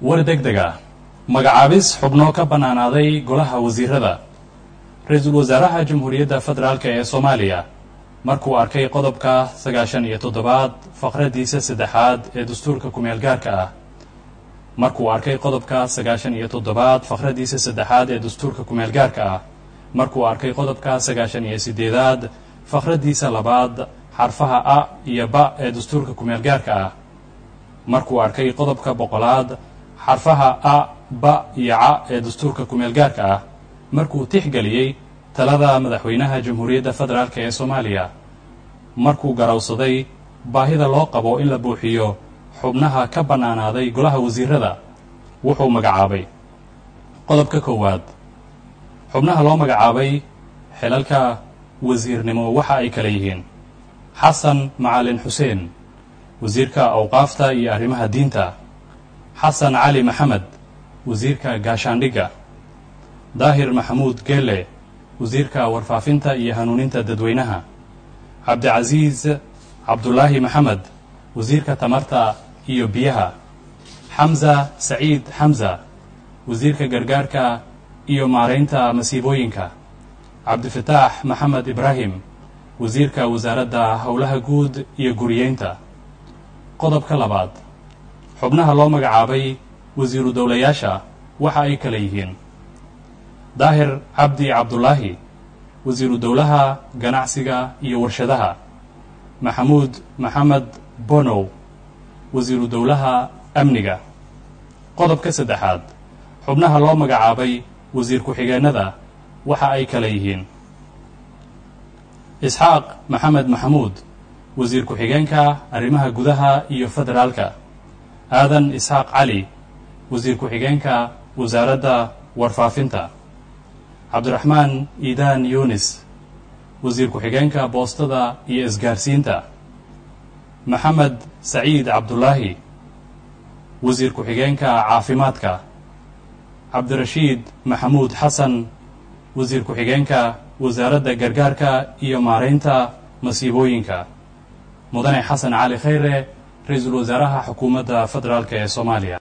war deg deg ah magacaabis xubnoo ka bannaanaaday golaha wasiirada ra-iisul wasaaraha jamhuuriyadda federaalk ee soomaaliya markuu arkay qodobka sagaashan iyo toddobaad faqraddiisa saddexaad ee dastuurka kumeel gaarka ah markuu arkay qodobka sagaashan iyo toddobaad faqraddiisa saddexaad ee dastuurka kumeel gaarka ah markuu arkay qodobka sagaashan iyo siddeedaad faqraddiisa labaad xarfaha a iyo ba ee dastuurka kumeel gaarka ah markuu arkay qodobka boqolaad xarfaha a ba iyo ca ee dastuurka kumeel gaarka ah markuu tixgeliyey talada madaxweynaha jamhuuriyadda federaalk ee soomaaliya markuu garowsaday baahida loo qabo in la buuxiyo xubnaha ka bannaanaaday golaha wasiirada wuxuu magacaabay qodobka koowaad xubnaha loo magacaabay xilalka wasiirnimo waxa ay kala yihiin xasan macalin xuseen wasiirka awqaafta iyo arrimaha diinta xasan cali maxamed wasiirka gaashaandhigga daahir maxamuud geelle wasiirka warfaafinta iyo hanuuninta dadweynaha cabdicasiis cabdulaahi maxamed wasiirka tamarta iyo biyaha xamza saciid xamza wasiirka gargaarka iyo maaraynta masiibooyinka cabdifataax maxamed ibraahim wasiirka wasaaradda howlaha guud iyo guriyeynta qodobka labaad xubnaha loo magacaabay wasiiru dowlayaasha waxa ay kala yihiin daahir cabdi cabdulaahi wasiiru dowlaha ganacsiga iyo warshadaha maxamuud maxamed bonow wasiiru dowlaha amniga qodobka saddexaad xubnaha loo magacaabay wasiir ku-xigeenada waxa ay kala yihiin isxaaq maxamed maxamuud wasiir ku-xigeenka arrimaha gudaha iyo federaalka aadan isxaaq cali wasiir ku-xigeenka wasaaradda warfaafinta cabdiraxmaan iidaan yunis wasiir ku-xigeenka boostada iyo isgaarsiinta maxamed saciid cabdulaahi wasiir ku-xigeenka caafimaadka cabdirashiid maxamuud xasan wasiir ku-xigeenka wasaaradda gargaarka iyo maaraynta masiibooyinka mudane xasan cali khayre ra-iisul wasaaraha xukuumadda federaalk ee soomaaliya